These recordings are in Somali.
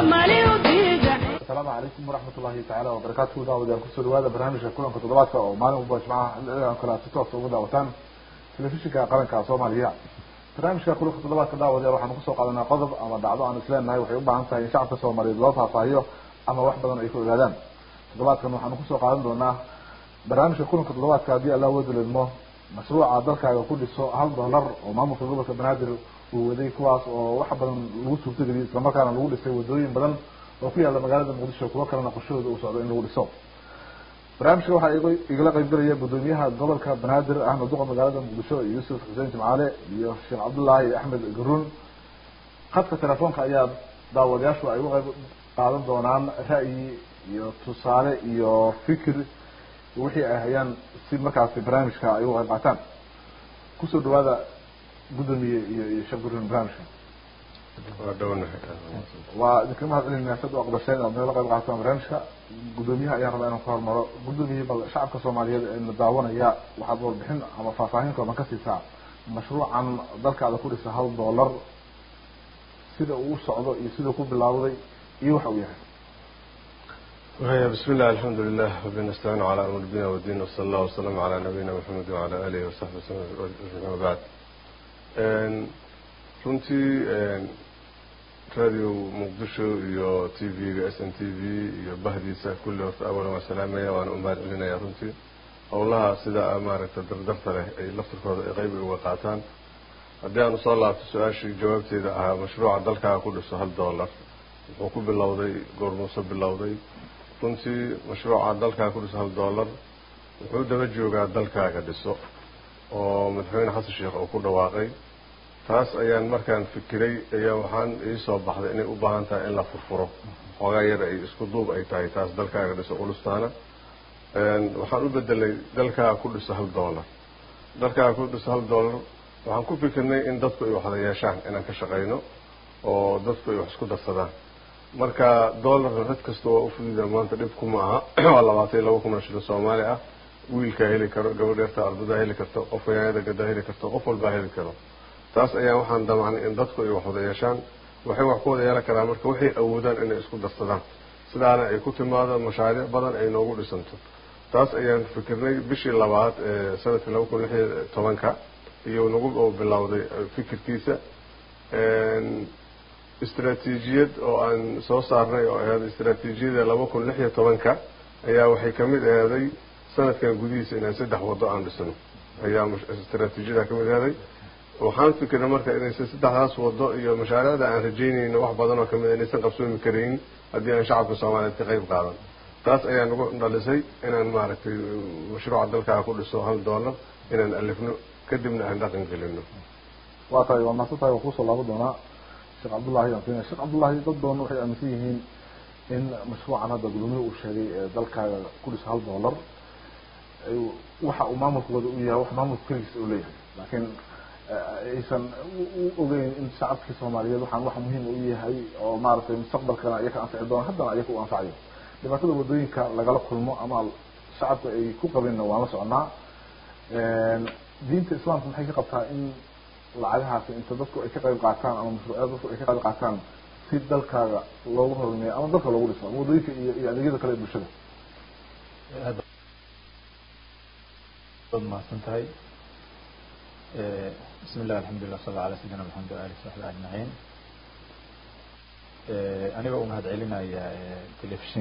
asalaamu calaykum waraxmat ullahi tacaala wabarakaatu daawadayaal kusoo dhawaada barnaamijka kulanka toddobaadka oo maalin walba jimcaha xiligan kale aad si toosa uga daawataan telefishinka qaranka soomaaliya barnaamijka kulanka toddobaadka daawadayaal waxaanu kusoo qaadanaa qodob ama dhacdo aan isleenahay waxay u baahan tahay in shacabka soomaaliyeed loo faahfaahiyo ama wax badan ay ka ogaadaan toddobaadkan waxaanu kusoo qaadan doonaa barnaamijka kulanka toddobaadka haddii alla wadaledmo mashruuca dalkaaga ku dhiso hal dollar oo maamulka gobolka banaadir uu waday kuwaas oo wax badan lagu suurtageliyay islamarkaana lagu dhisay wadooyin badan oo ku yaalla magaalada muqdisho kuwo kalena qorshahooda uu socdo in lagu dhiso barnaamijka waxaa igala qaybgalaya guddoomiyaha gobolka banaadir ahmed duqa magaalada muqdisho yuusuf xuseen jimcaale iyo sheekh cabdullaahi axmed garuun khadka telefoonka ayaa daawadayaashu ay uga qayb qaadan doonaan ra'yi iyo tusaale iyo fikir wixii ay hayaan si markaasi barnaamijka ay uga qayb qaataan kusoo dhawaada guddoomiye iyo iyo sheekh garuun barnaamijka waa dhownahay waa idinka mahad celinaya sad u aqbasheen aad noola qayb qaataan barnaamijka guddoomiyaha ayaan rabaa inaan ku hormaro guddoomiye bal shacabka soomaaliyeed ee na daawanaya waxaad warbixin ama faahfaahin kooban ka siisaa mashruucan dalkaada ku dhisa hal dollar sida uu u socdo iyo sidau ku bilaawday iyo waxa uu yahay waya bismi illah alxamdu lilah wabi nastaciinu calaa amr dina wadin wsala allah wasalaamu calaa nabiyina maxamed wacala alihi wasaxbi wasallam ama bacd runtii radio muqdisho iyo t v-ga s n t v iyo bahdiisa kulli horta awalan waa salaamaya waana u mahad celinaya runtii howlaha sida maaragta dardarta leh ay laftirkooda ay qeyb uga qaataan haddii aan usoo laabto su-aashii jawaabteeda ahaa mashruuca dalkaaga ku dhiso hal dollar wuxuu ku bilowday goormuuse bilowday runtii mashruuca dalkaaga ku dhiso hal dollar wuxuu daba joogaa dalkaaga dhiso oo madaxweyne xasan sheekh uu ku dhawaaqay taas ayaan markaan fikiray ayaa waxaan iisoo baxday inay u baahan tahay in la furfuro xoogaa yar ay isku duub ay tahay taas dalkaaga dhiso ulustaana waxaan u bedelay dalkaaga ku dhiso hal dollar dalkaaga ku dhiso hal dollar waxaan ku fikirnay in dadku ay waxda yeeshaan inaan ka shaqayno oo dadku ay wax isku darsadaan marka dollarna cid kasta waa ufududa maanta dhib kuma aha waa labaatan iyo laba kun oo shilin soomaali ah wiilkaa heli karo gabadh yarta ardadaa heli karto qof yaanyada gadaa heli karto qof walbaa heli karo taas ayaa waxaan damacnay in dadku ay wax wada yeeshaan waxay wax ku wada yeelan karaan marka waxay awoodaan inay isku darsadaan sidaana ay ku timaado mashaariic badan ay noogu dhisanto taas ayaan fikirnay bishii labaad ee sanadkii laba kun lixiyo tobanka iyo nagu bilowday fikirkiisa istraatiijiyad oo aan soo saarnay oo ahayd istraatiijiyada laba kun lix iyo tobanka ayaa waxay kamid ahaaday sanadkan gudihiisa inaan saddex wado aan dhisno ayaa istraatiijiyada kamid ahaaday waxaan fikirnay marka inaysan saddexdaas wado iyo mashaariicda aan rajaynayno wax badan oo kamid inaysan qabsoomi karaynin haddii aan shacabka soomaaliyeed ka qayb qaadan taas ayaa nagu dhalisay inaan maaragtay mashruuca dalkaaga ku dhiso hal dollar inaan alifno kadibna aan dhaqan gelino waa tahay waa mahadsan tahay waa kuusoo laaban doonaa sheekh cabdullahi aan siinaya sheekh cabdullahi dad badan waxay aaminsan yihiin in mashruucan hadda guddoomiye uu sheegay ee dalkaaga ku dhiso hal dollar waxa uu maamulkooda u yahay wax maamulka keligiisa uu leeyahay laakiin aysan u ogeyn in shacabkii soomaaliyeed waxaan wax muhiim u yahay oo maaragtay mustaqbalkana iyaka anfici doona haddana iyaka u anfacayo dhibaatada wadooyinka lagala kulmo ama shacabka ay ku qabeenna waan la soconaa diinta islaamka maxay ka qabtaa in lacagahaasi inta dadku ay ka qayb qaataan ama mashruucyada dadku ay ka qayb qaataan si dalkaaga loogu horumeeyo ama dalka loogu dhiso ama wadooyinka iyo iyo adeegyada kale ee bulshada waad mahadsan tahay bismi illah alxamdulilah sala ala sayidina maxamed wa alih saxbi ajmaciin aniga u mahad celinaya telefishin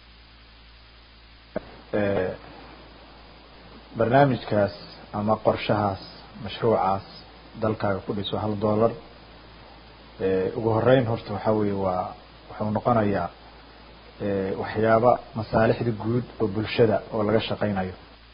barnaamijkaas ama qorshahaas mashruucaas dalkaaga ku dhiso hal dollar ugu horeyn horta waxaa weeye waa wuxuu noqonayaa waxyaaba masaalixda guud oo bulshada oo laga shaqaynayo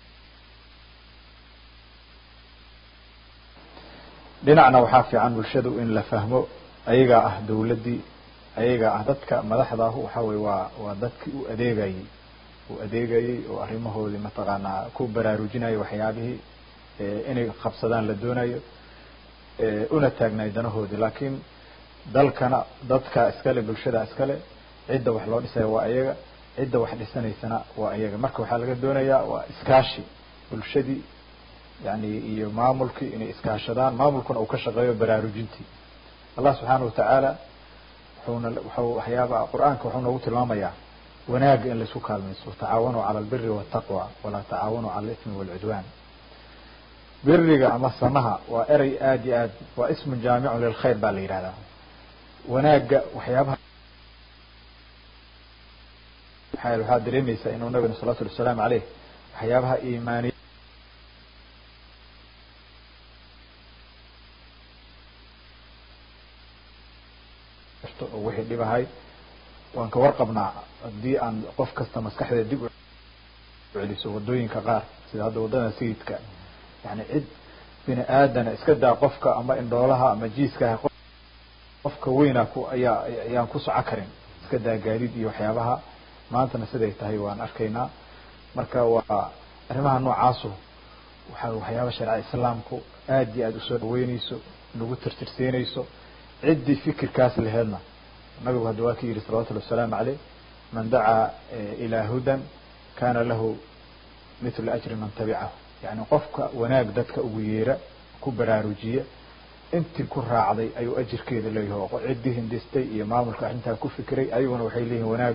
dhinacna waxaa fiican bulshadu in la fahmo ayagaa ah dawladdii ayagaa ah dadka madaxda ah waxa weye waa waa dadkii u adeegayay u adeegayay oo arrimahoodii mataqaanaa ku baraarujinayo waxyaabihii inay qabsadaan la doonayo una taagnaay danahoodii laakiin dalkana dadka iskale bulshada iskale cidda wax loo dhisaya waa ayaga cidda wax dhisanaysana waa ayaga marka waxaa laga doonayaa waa iskaashi bulshadii yani iyo maamulkii inay iskaashadaan maamulkuna uu ka shaqeeyo baraarujintii allah subxaana watacaala wuxuuna wuxuu waxyaaba qur-aanka wuxuu noogu tilmaamayaa wanaagga in laisku kaalmayso tacaawanuu cala albiri waltaqwa walaa tacaawanuu cala alismi waalcudwaan biriga ama samaha waa erey aada iyo aad waa ismun jaamicun lilkhayr baa la yidhahdaa wanaagga waxyaabaha maxaa waxaad dareemaysaa inuu nabigana salawatu llhi wasalaamu caleyh waxyaabaha iimaaniya oo wixii dhibahay waan ka warqabnaa haddii aan qof kasta maskaxdeeda dib u celiso wadooyinka qaar sida hadda waddada sayidka yani cid bini aadana iska daa qofka ama indhoolaha ama jiiskaha qofka weyna ku ayaa ayaan ku soco karin iska daa gaadiid iyo waxyaabaha maantana siday tahay waan arkaynaa marka waa arrimaha noocaasu waxa waxyaaba shareca islaamku aada iyo aada usoo dhaweyneyso nagu tirtirsiinayso ciddii fikirkaas laheedna nabigu hadda waa ka yidhi salawatullhi wasalaamu caleyh man dacaa ilaa hudan kana lahu mithlu ajri man tabicahu yani qofka wanaag dadka ugu yeera ku baraarujiya intii ku raacday ayuu ajirkeeda leeyahay oo ciddii hindistay iyo maamulka arrintaa ku fikiray ayaguna waxay leeyihin wanaag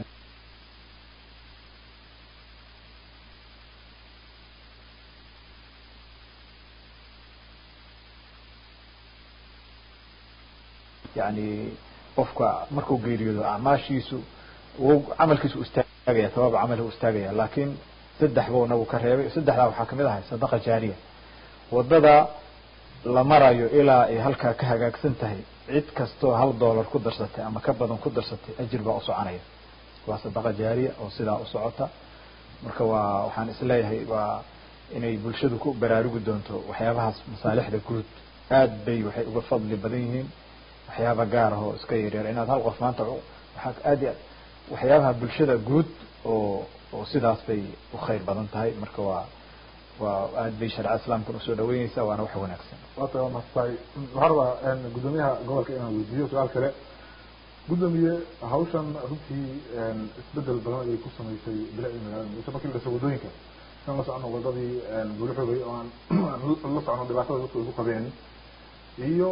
yani qofka markuu geeriyoodo acmaashiisu w camalkiisu istaagaya tabaaba camal u istaagaya laakiin saddex buu nabigu ka reebay saddexdaa waxaa kamid ahay sadaqa jaariya wadada la marayo ilaa ay halkaa ka hagaagsan tahay cid kastoo hal dollar ku darsatay ama ka badan ku darsatay ajir baa usoconaya waa sadaqa jaariya oo sidaa usocota marka waa waxaan isleeyahay waa inay bulshadu ku baraarugi doonto waxyaabahaas masaalixda guud aad bay waxay uga fadli badan yihiin waxyaaba gaar ah oo iska yaryar inaad hal qof maanta waxaa aad i aad waxyaabaha bulshada guud oo oo sidaas bay u khayr badan tahay marka waa waa aad bay shareca islaamkuna usoo dhaweyneysaa waana wax wanaagsan waa tahay waa mastahay waxaan rabaa guddoomiyaha gobolka inaan weydiiyo su-aal kale guddoomiye hawshan runtii isbedel badan ayay ku samaysay bilicdii magaalada muqdisho markii la dhasay waddooyinka inaan la socono wadadii buluxogay oo aan la socono dhibaatada dadku ay ku qabeen iyo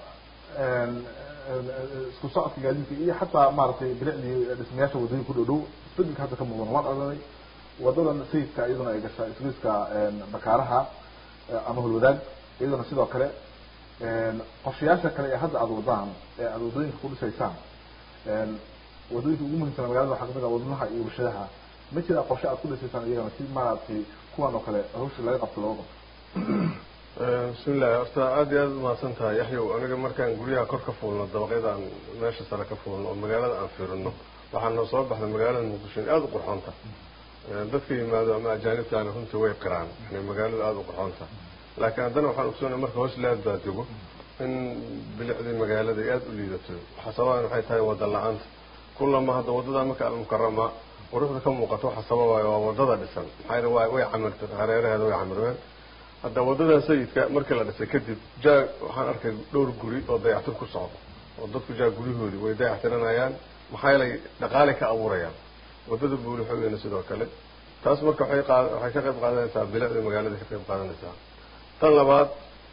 isku socodka gaadiidka iyo xataa maaragtay bilicdii dhismayaasha waddooyinka ku dhow dhow isbedelka hadda ka muuqdan waan aragnay wadadan sayidka iyaduna ay gashaa isgoyska bakaaraha ama hulwadaag iyaduna sidoo kale qorshayaasha kale ee hadda aada wadaan ee aada waddooyinka ku dhisaysaan waddooyinka ugu muhiimsana magalada waxaa kamid ah wadnaha iyo warshadaha ma jiraa qorshe aad ku dhisaysaan iyagana si maaragtay kuwan oo kale hawsha laga qabto looga qabto bismillahi horta aada iyo aada umahadsan tahay yaxyow aniga markaan guryaha kor ka fuulno dabaqyadaan meesha sare ka fuulno oo magaalada aan fiirino waxaa noo soo baxda magaalada muqdisho in aada u qurxoonta dadka yimaado ama ajaanibtaana runtii way qiraan inay magaaladu aada u qurxoonta laakiin haddana waxaan ogsoonay marka hoos laad baa dego in bilicdii magaalada ay aada u liidato waxa sababan waxay tahay wada la-aanta kullama hadda waddadan marka almukarama quruxda ka muuqato waxa sababaayo waa wadada dhisan maxaa yele waa way camirta hareeraheeda way camirmeen hadda waddadan sayidka markii la dhisay kadib jaag waxaan arkay dhowr guri oo dayactir ku socda oo dadku jaag guryahoodii way dayactiranayaan maxaa yeelay dhaqaalay ka abuurayaan waddada buulixooyena sidoo kale taas marka waxay qa waxay ka qayb qaadanaysaa bilicda magaalada ka qayb qaadanaysaa tan labaad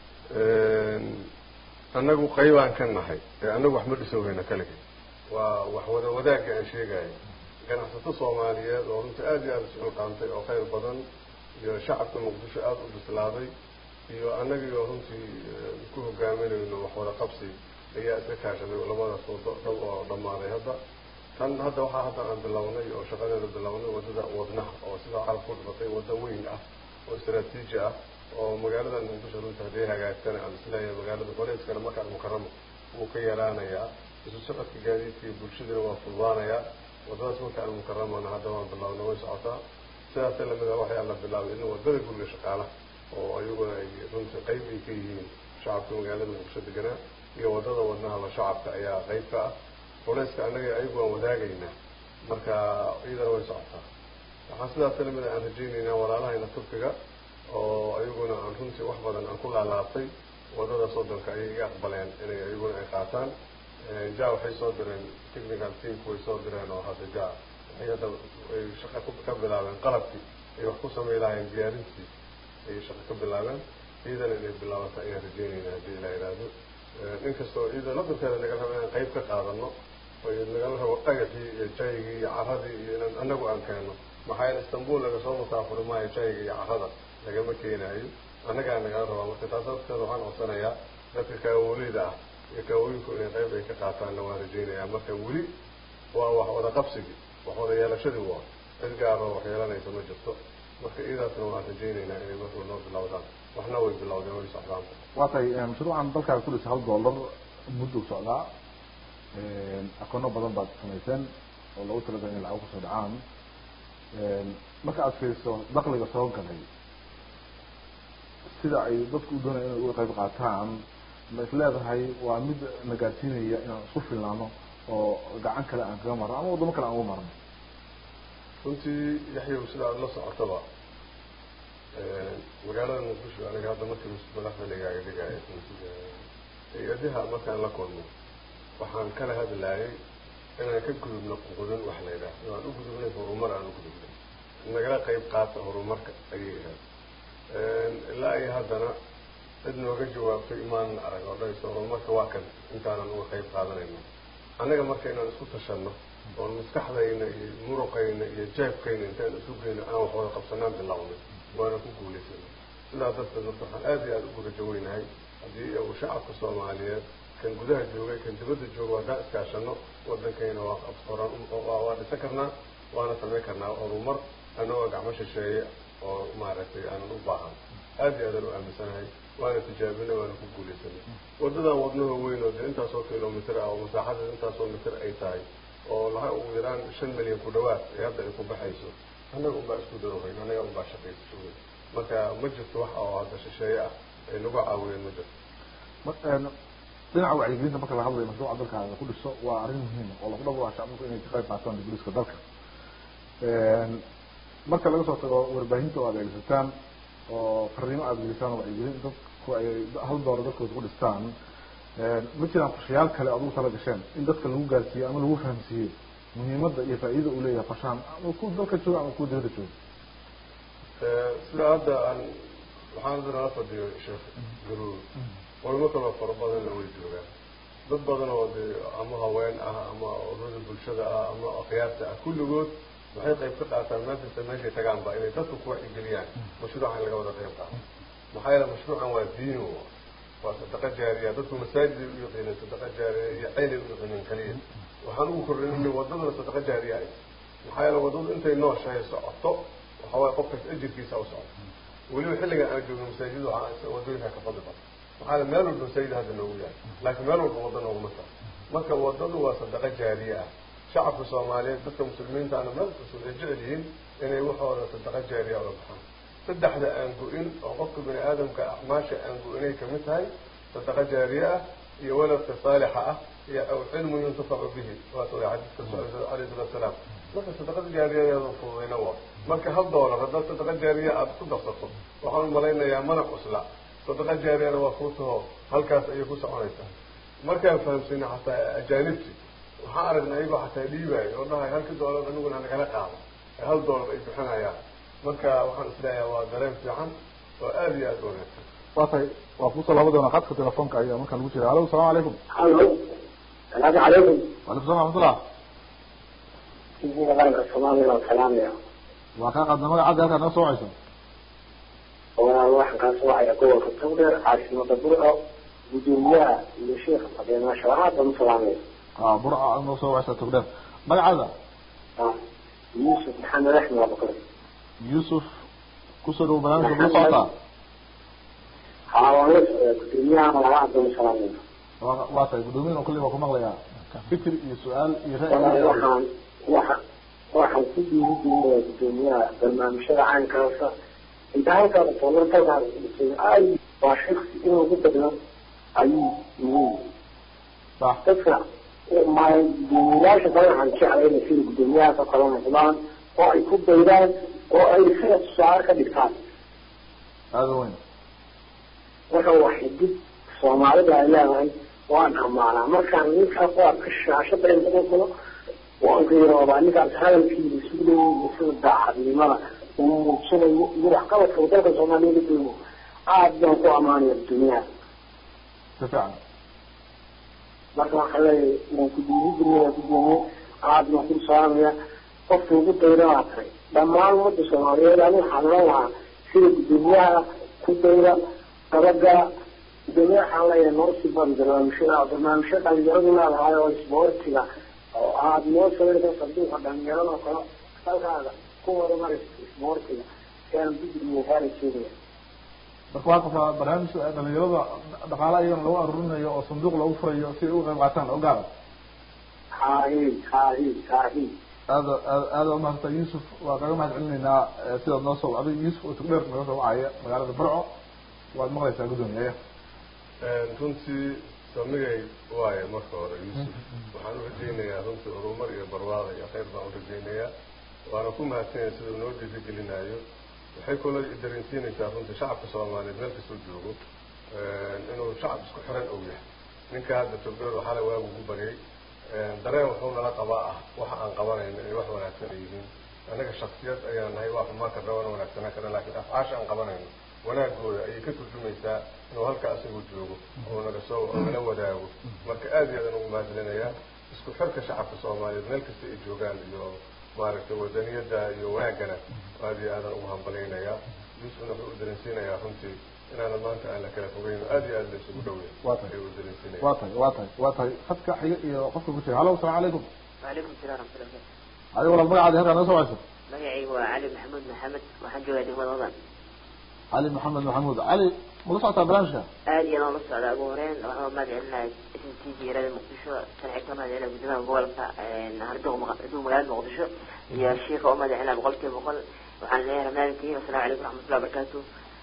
annagu qaybaan ka nahay ee annagu wax ma dhisowhayna kalige waa wax wada wadaagga aan sheegayo ganacsato soomaaliyeed oo runtii aada iyo aada isugu qaantay oo khayr badan iyo shacabka muqdisho aada u bislaaday iyo annagii oo runtii ku hogaaminayno wax wada qabsi ayaa iska kaashaday labadaas wado dhan oo dhammaaday hadda tan hadda waxaa hadda aan bilownay oo shaqadeeda bilownay waddada wadnaha oo sidaa carab ku dhibatay waddo weyn ah oo istraatiiji ah oo magaalada muqdisho runtii hadday hagaagtana aan isleeyahay magaalada qoleeskana markaan mukaramo wuu ka yaraanayaa isu socodka gaadiidka iyo bulshadana waa fududaanayaa waddadaas marka almukaramana hadda waan bilownay way socotaa sidaasa lamid a waxay alla bilaabay in waddada guriga shaqaalaha oo iyaguna ay runtii qayb ay ka yihiin shacabka magaalada muqdisho deganaa iyo waddada wadnahaba shacabka ayaa qayb ka ah culeyska annaga ayagu waan wadaagaynaa marka iyadana way socotaa waxaan sidaas lamid aan rajaynaynaa walaalahayna turkiga oo ayaguna aan runtii wax badan aan ku laalaabtay waddada soddonka ayay iga aqbaleen inay ayaguna ay qaataan ja waxay soo direen technical teamku way soo direen oo hadda ja waxay hadda ay shaqa ka bilaabeen qalabkii ay wax ku samay lahaayeen diyaarintii ayay shaqa ka bilaabeen iyadana inay bilaabata ayaan rajeynayna haddii ilaa ihahdo inkastoo iyada lafirkeeda naga raba inaan qayb ka qaadano oy nagala rabo dhagaxii iyo jaygii iyo caradii iyo inaan anagu aan keeno maxaa yeele istanbul laga soo musaafuri maayo jayga iyo carada lagama keenaayo annagaa nagala rabaa marka taas darteeda waxaan codsanayaa dadka kaawolida ah iyo kaawooyinku inay qayb ay ka qaataanna waan rajaynayaa marka weli waa wax wada qabsigii wax wada yeelashadii waa cid gaaroo wax yeelanaysa ma jirto marka iidaasna waan rajaynaynaa inay markuu noo bilowdaan waxna way bilowdeen way socdaan waa tahay mashruucan dalkaaga ku dhisa hal dollar muddo socdaa akoono badan baad samayseen oo lagu talagalay inay lacag kusoo dhacaan marka aad fiiriso dakliga soo galay sida ay dadku u doonaya inay uga qayb qaataan ma is leedahay waa mid na gaadsiinaya inaan isku filnaano oo gacan kale aan kaga marno ama waddamo kale aan uga marno runtii yaxyow sida aada la socotaba magaalada muqdisho aniga hadda markii madaxda ligaaga dhigaayo hay-adaha markaan la kulmo waxaan kala hadlaayay inaan ka gudubno qudun wax la yidhaahdo aan u gudubnay horumar aan u gudubnay nagala qayb qaata horumarka ayay ahayd ilaa iyo haddana cid nooga jawaabtay imaan arag oo dhayso horumarka waa kan intaanan uga qayb qaadanayno annaga marka inaan isku tashanno oon maskaxdayna iyo muruqayna iyo jeebkayna intaan isu geyno aan wax wada qabsanaan bilownay waana ku guulaysanay sidaa darteed marka waxaan aada iyo aada ugu rajo weynahay haddii uu shacabka soomaaliyeed kan gudaha joogay kan dibadda jooga haddaan iskaashano wadankayna waa qabsoran waa dhisan karnaa waana samayn karnaa horumar anagoo gacmo shisheeye oo maaragtay aanan u baahan aada iyo aadaan u aaminsanahay waana tijaabinay waana ku guulaysanay waddadan wadnaho weyn oo dee intaasoo kilomitr ah oo masaaxadeed intaasoo mitir ay tahay oo laha ugu yaraan shan milyan ku dhawaad ee hadda ay ku baxayso annaga unbaa isku darohayn annaga unbaa shaqaysa marka ma jirto wax oo hadda shisheeye ah ay nagu caawiyeen ma jirto dhinaca wacyigelinta marka laga hadlayo mashruuca dalkaaga ku dhiso waa arrin muhiim oo lagu dhabo shacabku inay ka qayb qaataan diburiska dalka marka laga soo tago warbaahinta oo aad eegsataan oo fariimo aada gelisaan oo wacyigelin dadku ay hal doora dadkooda ku dhistaan ma jiraan qorshayaal kale aad ugu tala gasheen in dadka lagu gaarsiiyo ama lagu fahamsiiyo muhiimadda iyo faa'iidada uu leeyahay qorshahan ama kuwa dalka jooga ama kuwa dibadda jooga sida hadda aan waxaan hadda nala fadhiyo sheekh garuur culimo kaloo fara badanna way joogaan dad badan oo dee ama haween ah ama ururada bulshada ah ama akhyaarta ah kulligood waxay qayb ka qaataan meel kasta meeshay tagaanba inay dadku ku wacyigeliyaan mashruucan laga wada qayb qaato maxaa yeele mashruucan waa diin waa sadaqa jaariya dadku masaajid ay u yaqiineen sadaqa jaariya iyo ceyn ay u yaqiineen kaliya waxaan ugu korreynay wadadana sadaqa jaariya ay maxaa yeele wadadu intay nooshahay socoto waxa waaye qofkas ajirkiisa u socoto weliba xilligan aan joogno masaajid waxaa wadooyinka ka fadli badan maxaa yeele meel walba masaajid hadda noogu yahay laakiin meel walba wadda nooguma soco marka wadadu waa sadaqa jaariye ah shacabka soomaaliyeed dadka muslimiintaana meel kastoo ay jecel yihiin inay waxooda sadaqa jaariya oga baxaan saddexda aan go-in oo qofka bini aadamka acmaasha aan go-inay kamid tahay sadaqa jaariye ah iyo waladka saalixa ah iyo aw cilmu yuntafacu bihi waas way xadiiska socda alayhi salatu salaam marka sadaqada jaariyadeeda fududayna waa marka hal doolar haddaad sadaqa jaariya aada ku darsato waxaan umalaynayaa mana cusla sadaqa jaariyana waa fuutaho halkaas ayay ku soconaysaa markaan fahamsina xataa ajaanibti waxaan aragnay ayagoo xataa dhiibaayo oo dhahay halkii doolar aniguna nagala qaado hal doolar ay bixinayaan marka waxaan isleeyahay waa dareen fiican oo aada iyo aada u wanaagsan waa tahay waa kusoo laba doona khadka telefoonka ayaa markaan lagu jira alo asalamu calaykum alo salaamu calaykum walaykum salam raxmatullah tv-ga qaranka soomaaliya oo salaamaya waa kaa qaadna magacadda halkaad naga soo wacayso walaal waxaan kaa soo wacaya gobolka togdheer caasimada burco gudoomiyaha iyo sheekha fadhiya sharaxaad baan u salaamaya a burca aad noo soo wacaysaa togdheer magacaada yuusuf maxamed axmed abukar yuusuf kusoo dhawo barnaamijka ma socotaa haa waan la socdaa gudoomiyahana sharaxaad baan u salaamaya waa waa tahay guddoomiyadan kulli waa ku maqlayaa fikir iyo su-aal iyo walaal ra'yi waxaan waxaan waxaan ku dhiirigelinayaa gudoomiyaha barnaamijyada caynkaasa inta halkaada toolantadaa ay waa shaksi in lagu badno ayuu muhiim sax dadka ma gudoomiyayaasha kale waxaan jeclay inay sida gudoomiyahaas oo kale noqdaan oo ay ku daydaan oo ay sida tusaale ka dhigtaan aada weyn marka waa xidid soomaalida ay leedahay waan amaanaa markaan ninkaas oo arka shaashada inta ku kulo waan qiiroodaa ninkaas hadalkiisa isu dhow sida daacadnimada uu muujinayo iyo waxqabadka uu dalka soomaaliya la doono aada baan ku amaanaya gudoomiyaha si fiican marka waxaa leeyahay waan ku dhiirigelin waan ku doomiye aada waan ku salaamaya qofka ugu dayra waa tahay dhammaan ummadda soomaaliyeed anigu waxaan oran lahaa sida gudoomiyaha ku dayra dabaga gudoomiyaha waxaan leeyahay noo sii badi barnaamijyada barnaamijyo dhalinyaradu leedahay oo isboortiga oo aada noo sawirta sanduuqa dhalinyarada oo kale halkaaga ku wada maraysa isboortiga si aan digriga gaari jeedaya marka waa qabtaa barnaamij dhalinyarada dhaqaale iyagana lagu aruurinayo oo sanduuq lagu furayo si ay uga qayb qaataan oo gaara haahi haahi haahi aada aad aada umahadsan yuusuf waa kaga mahad celinaynaa sidaad noo soo wacday yuusuf oo tugdheer naga soo wacaya magaalada barco waad maqlaysaa guddoomiye runtii samigay waaye marka hore yuusuf waxaan u rajaynayaa runtii horumar iyo barwaaqo iyo khayr baan u rajaynayaa waana ku mahadsanyaya siduu noo dhiirigelinayo waxay kaloo dareensiinaysaa runtii shacabka soomaaliyeed meel kastoo joogo inuu shacab isku xiran og yahay ninka hadda togdheer xalay waagu ku baryay dareen wuxuu nala qabaa ah waxa aan qabanayno inay wax wanaagsan ay yihiin annaga shaksiyad ayaan nahay waa xumaan karna waana wanaagsanaan karna laakiin afcaasha aan qabanayno wanaagooda ayay ka turjumaysaa inuu halka asagu joogo oo naga soo oo nala wadaago marka aad iyo aadaan ugu mahadcelinayaa isku xirka shacabka soomaaliyeed meel kasta ay joogaan iyo maaragtay wadaniyada iyo wanaaggana aad iyo aadaan ugu hambalaynayaa yuusufna wuxuu u dareensiinayaa runtii inaana maanta aan la kala fogeyn aad iyo aad la isugu dhowey Waa tahay. ayuu u dareensiinaya waa tahay waa tahay waa tahay khadka xiga iyo qofka ku jira hallo asalaamu calaykum وعليكم السلام ورحمة الله وبركاته adiga walaal magacaadi halkaa naga soo wacayso magacaygu waa cali maxamuud maxamed waxaan joogaa degmada wadan cali maxamed maxamuud cali mala socotaa barnaamijka aad iyo aan ula socdaa ugu horeyn waxaan mahad celinaya s m t v yarada muqdisho kan xigta mahad celinaya guddoomiyaha gobolka harduq harduq magaalada muqdisho iyo shiika oo mahad celinaya boqolkiiba boqol waxaan leeyahay ramadaankiin wasalaamu calaykum waraxmatullahi wabarakaatu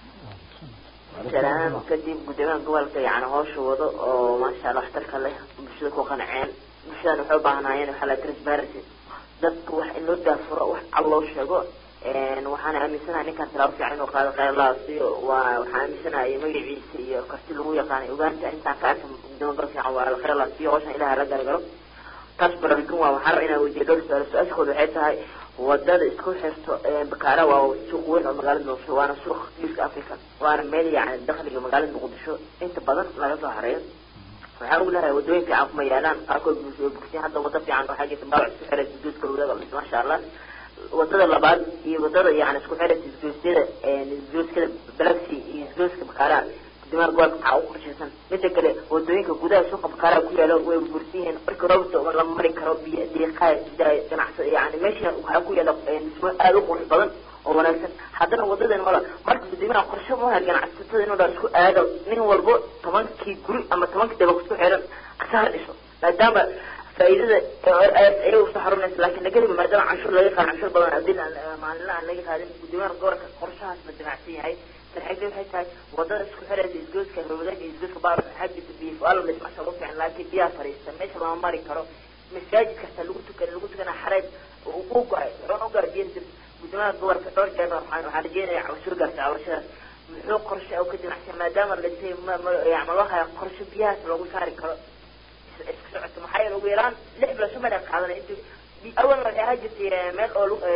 salaam kadib guddoomiyaha gobolka yani hawsha wado oo maasha allah waxtarka leh bulshada ku qanceen bulshadan waxay u baahnaayeen waxaa la transparency dadka wax in loo daafuro wax cad loo sheego waxaana aaminsanahay ninkaan tilaabo fiican inuu qaado qayladaasiyo waa waxaan aaminsanahay magaciisa iyo karti lagu yaqaanay ogaanta intaan ka arka gudoomiya gol fiican waa qayladaasiyo hawshan ilaha la gargaro taas baraarujin waa waxaan rabaa inaan weydiiyo dhowr su-aal su-aashooda waxay tahay wadada isku xirto bakaara waa suuq weyn oo magaalada muqdisho waana suuq geeska africa waana meel yani dakhliga magaalada muqdisho inta badan laga soo hareeyo waxaan ugu leeyahay wadooyin fiican kuma yaalaan qaarkood bulshada bugsiin hadda wada fiican waxaa jirta baawac isku xiray isgoyska lawadaga dhis maasha allah wadada labaad iyo wadada yani isku xiray isgoysyada isgoyskada balaxi iyo isgoyska bakaara guddoomiyaha gobolka waxaa ugu qorshaysan mida kale wadooyinka gudaha suuqa bakaara ku yaalo way burbursan yihiin marka roobta lama mari karo biyo diiqaa ganacsa yani meesha waxaa ku yaala dhismo aada u qurux badan oo wanaagsan haddana wadadan mala marka guddoomiyaha qorshe maaha ganacsatada inuu dhaa isku aado nin walbo tobankii guri ama tobankii dabaq isku xiran asaha dhiso maadaama faa'iidada ayay usoo xarunaysa laakiin lageliba maadaama canshuur laga qaado canshuur badan adil maalinla aan laga qaadin guddoomiyaha gobolka qorshahaas ma damacsan yahay sarxigda waxay tahay wadada isku xiraysa isgooska hawadaga iyo isgooska baar waxaa jirta biyo fuaalo dhismasha ugu fiican laakiin biyaha fariista meesha lama mari karo masaajid kasta lagu tukan lagu tukana xareed u go-ay wuxuuna u gaara biyo guddoomiyaha gobolka dhowr jeer waxaan waxaan rajeynaya cawsur gaarta cawashadaas muxuu qorshe oo ka jinacsan maadaama la dhintay ma ma yani loo haya qorshe biyahaas loogu saari karo isku socoto maxaa yeele ugu yaraan lix bilood shan baa qaadanay intu awal waxay ahaa jirtay meel oo lu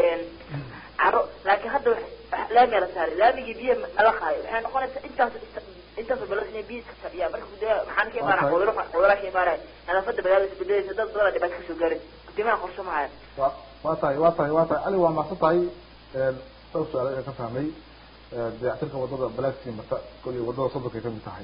caro laakiin hadda laamiya la saaray laamigii biyo mala qaayo waxay noqonaysaa intaas intaas bilood inay biyo iska fadhiyaan marka guddoomiyaha maxaan ka imaanaya cuduro cudura ka imaanaya nadaafada magaalada isbedelaysa dad badan dhibaato kasoo gaarin guddoomiyaha qorshe ma haya wa waa tahay waa tahay waa tahay cali waa mahadsan tahay dhowr su-aal ayaan ka fahmay dayactirka wadada balaxi marta koley wadada soddonkay kamid tahay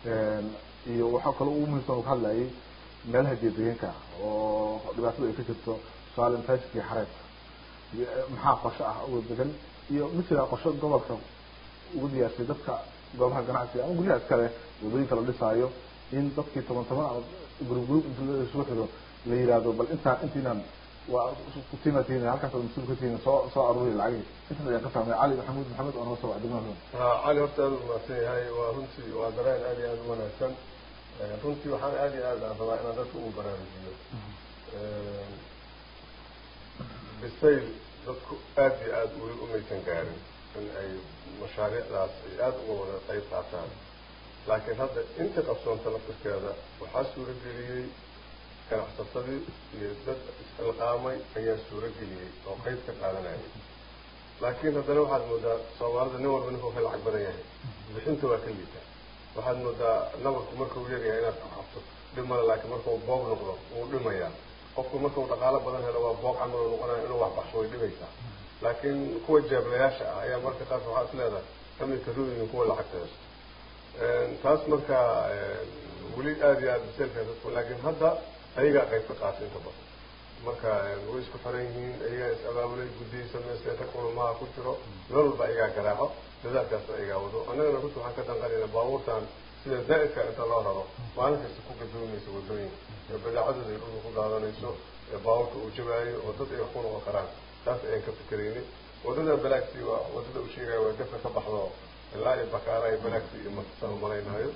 iyo waxaa kaloo ugu muhiimsan uu ka hadlayay meelaha geedegeenka oo dhibaatada ay ka jirto tusaale masaajidkii xareed maxaa qorshe ah uga degan iyo mithla qorshe gobolka ugu diyaarsay dadka goobaha ganacsiga ama guryaha iskale wadooyinka la dhisaayo in dadkii toban toban ama gurub gurub inta isugu xiro la yihahdo bal intaa intiinan waa kutimatiin halkaas mas-uul ka tihiin soo soo aruuri lacagii intaas ayaan ka fahmay cali maxamuud maxamed oo naga soo wacday degmada ha cali horta aada u mahadsan yahay waa runtii waa dareen aad iyo aada u wanaagsan runtii waxaan aada iyo aad aan rabaa inaan dadka ugu baraarujiyo bisayl dadku aad iyo aada weli umaysan gaarin in ay mashaariicdaas ay aada uga wada qayb qaataan laakiin hadda inta qabsoonta laftirkeeda waxaa suurageliyey ganacsatadii iyo dad isxilqaamay ayaa suurageliyey oo qayb ka qaadanayay laakiin haddana waxaad moodaa soomaalida nin walba ninkuu ka lacag badan yahay bixinta waa ka liita waxaad moodaa nabarku markuu yaryahay inaad xabto dhimala laakiin markuu boog noqdo wuu dhimayaa qofku markuu dhaqaalo badan helo waa boog camal oo noqonaya inuu wax baxsho way dhibaysaa laakiin kuwa jeeblayaasha ah ayaa marka qaas waxaa is leedahay kamidka ruuyin kuwa lacagta haysto taas marka weli aada iyo aada biseelkaas laakiin hadda ayagaa qayb ka qaatay inta badan marka way isku xiran yihiin ayagaa is abaabulay guddiyi samaysta inta kulamaha ku jiro meel walba ayagaa garaaco dadaalkaasna ayagaa wado annagana runta waxaan ka danqanayna baabuurtan sida zaa'idka inta loo raro maalin kasta ku gadoomaysa wadooyinka ee badeecadooda ay dhulka ku daadanayso ee baabuurka uu jabaayo oo dad ay wax ku noqon karaan taas ayaan ka fikeraynay wadada balaagsi waa wadada uu sheegaya waa dafka ka baxdo ilaa iyo bakaara iyo balaagsi iyo markasaan malaynayo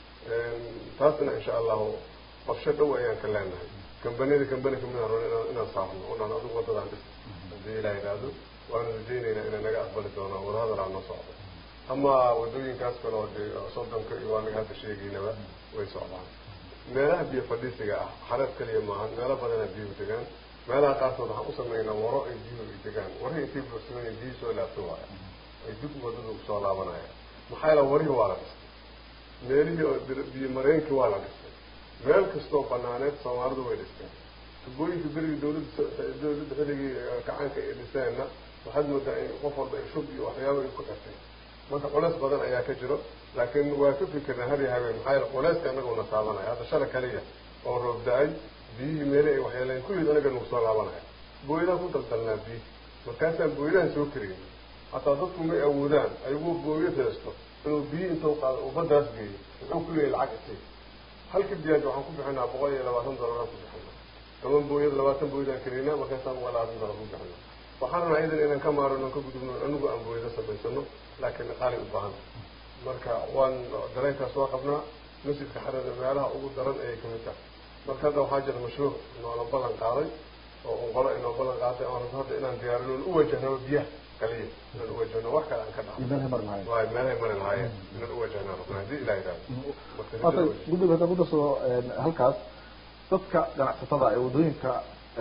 taasna insha allahu qorshe dhow ayaan ka leenahay kambaniyada kambani kamid aan rabno inaan inaan saarno onaan adigu wadadaan dhis haddii ilaah yidhaahdo waana rajaynaynaa inay naga aqbali doonaan wadahadal aan noo socdo ama wadooyinkaas kale oo dee soddonka iyo waa naga hadda sheegaynaba way socdaan meelaha biyo fadhiisiga ah xareed kaliya maahan meelo badanaa biyuhu degaan meelaha qaarkood waxaan u samaynaa waro ay biyuhu ay degaan warihii intay buuxsamay biyi soo laabto waaya ay dib wadada usoo laabanaya maxaa yaala warihii waa la dhistay meelihii oo biyo mareenkii waa la dhistay meel kastoo banaaneed soomaalidu way dhisteen tubooyinka berigii dawladda dawladda xilligii gacanka ay dhiseenna waxaad moodaa in qof walba ay shub iyo waxyaaba ay ku xirtay marka culeys badan ayaa ka jiro laakiin waa ka fikirnaa har iyo habeen maxaa yeele culeyska anaguna taabanaya hadda shala kaliya oo roob da-ay biyihii meele ay waxyeeleen kulliid anaga nagu soo laabanaya booyadaan ku daldalnaa biyi markaasaan booyadahan soo karayn hataa dadku may awoodaan ayagoo booyad haysto inuu biyi intuu qaado uu baddaas geeyo wuxuu ku leeyahy lacag isay halka biyaaj waxaan ku bixinaa boqol iyo labaatan doolaraan ku bixinaa toban booyad labaatan booyadaan karaynaa markaasaan boqol labaatan doolar ku bixinaa waxaan rabnaa iyadan inaan ka maarano aan ka gudubno anigu aan booyada samaysano laakiin qaali u baahan marka waan dareenkaas waa qabnaa masjidka xarada meelaha ugu daran ayay kamid tahay marka hadda waxaa jira mashruuc noola ballan qaaday oo unqolo inoo ballan qaaday aan rabno hadda inaan diyaarino u wajahno biyaha kaliya inaan uwajahno wax kale aan ka dhacno meelahay mari lahaayeen waay meelahay mari lahaayeen inaan uwajahno rabnaa haddii ilaah yidhahdo waata guddiga hadda kudasoo halkaas dadka ganacsatada ee waddooyinka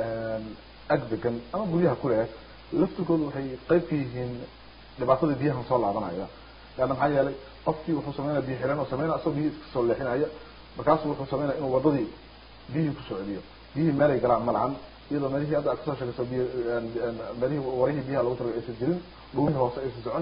ag degan ama guryaha ku leh laftirkoodu waxay qayb ka yihiin dhibaatada biyahan soo laabanaya leanna maxaa yeelay qofkii wuxuu sameynaya biyo xiran oo sameynaya asagoo biyihii iska soo leexinaya markaasu wuxuu sameynaya inuu wadadii biyihii kusoo celiyo biyihii meelay galaan ma lahan iyadoo meelihii hadda aad kasoo sheegayso biyo meelihii warihii biyaha lagu talagalay aysan jirin dhumihii hoose aysan socon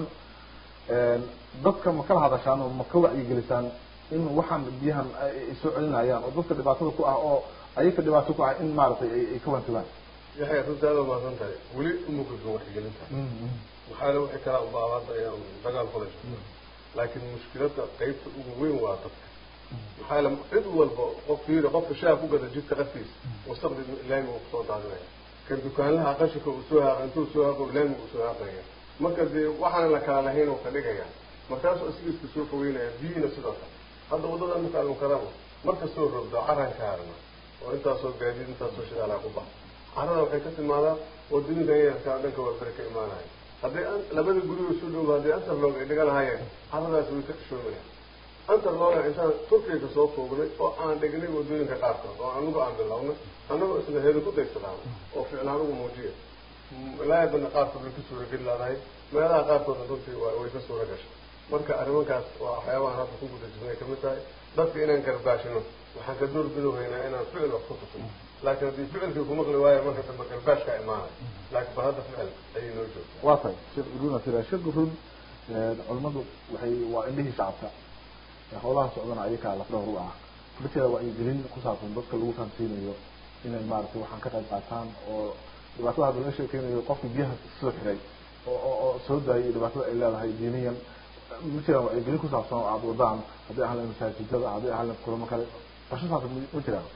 dadka ma kala hadashaan oo ma ka wacyigelisaan in waxaan biyahan ay soo celinayaan oo dadka dhibaatada ku ah oo ayaka dhibaato ku ah in maaragtay ay ka wantugaan yaxya runta aada umaasan tahay weli umukaka waxgelinta maxaa le wixii kalaa unbaa hadda ayaan dagaal kula jirta laakiin mushkiladda qeybta ugu weyn waa dadka maxaa le cid walba qof fiiri qofka shaha ku gada jidka qaftiisa wasaqdi laami uu kusoo daadinaya kan dukaanlaha qashinka uu soo haaq intuu soo haaqo laami uu soo haaqaya marka dee waxaan la kala lahayn oo ka dhigaya markaasuu asiga iska soo fogeynaya biyihina sidoo kale hadda waddada marka aanu karabo markastoo rogdo caran ka harna oo intaasoo gaadiid intaasoo shidaalaa ku baxa carada waxay ka timaadaa wadooyinka yarkaa dhanka warbere ka imaanaya hadday labada guriga isu dhow hadday antarlog ay dhiga lahaayeen caradaas way ka xishoomayaan antarloga intaan turkiga soo foognay oo aan dhignay wadooyinka qaarkood oo anagu aan bilownay annagoo isla heedu ku daysadaan oo ficlaan ugu muujiya laayabana qaarkood way ka suurageli laadahay meelaha qaarkoodna runtii way ka suura gashay marka arrimankaas waa waxyaabahan hadda ku guda jirnay kamid tahay dadka inaan garbaashino waxaan ka door bidohaynaa inaan ficil wax ku tusno laakiin haddii ficilkii kumaqli waayo marka dambe garbaashka imaanay laakiin ba hadda ficil ayay noo joogtaa waa tahay sheekh guruna tira sheekh gurun culimadu waxay waa indhihii shacabka howlaha socdana ayakaa lafdhawr u ah dadkeeda wacyigelin ku saabsan dadka lagu fahamsiinayo inay maaragtay waxaan ka qayb qaataan oo dhibaatada hadda laga sheekeynayo qofkii biyaha soo xiray oo oo soo daayay dhibaatada ay leedahay diiniyan ma jiraan wacyigelin ku saabsan oo aada wadaan hadday ahaan lahayn masaajidada hadday ahaan lahayn kulamo kale qorshe saabsan ma jiraan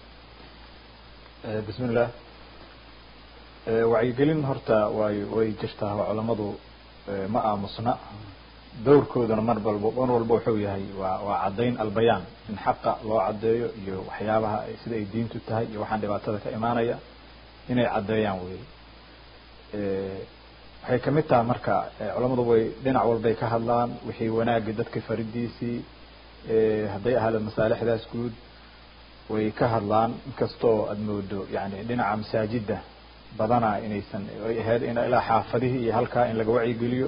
bismi illah wacyigelin horta way way jirtaa oo culamadu ma aamusna dowrkoodana mar walba mar walba wuxuu yahay waa waa caddayn albayaan in xaqa loo caddeeyo iyo waxyaabaha sida ay diintu tahay iyo waxaan dhibaatada ka imaanaya inay caddeeyaan wey waxay kamid tahay marka culamadu way dhinac walbay ka hadlaan wixii wanaagii dadka faridiisii hadday ahaada masaalixdaas guud way ka hadlaan inkastoo aada moodo yani dhinaca masaajida badanaa inaysan ay ahayd in ilaa xaafadihii iyo halkaa in laga wacyigeliyo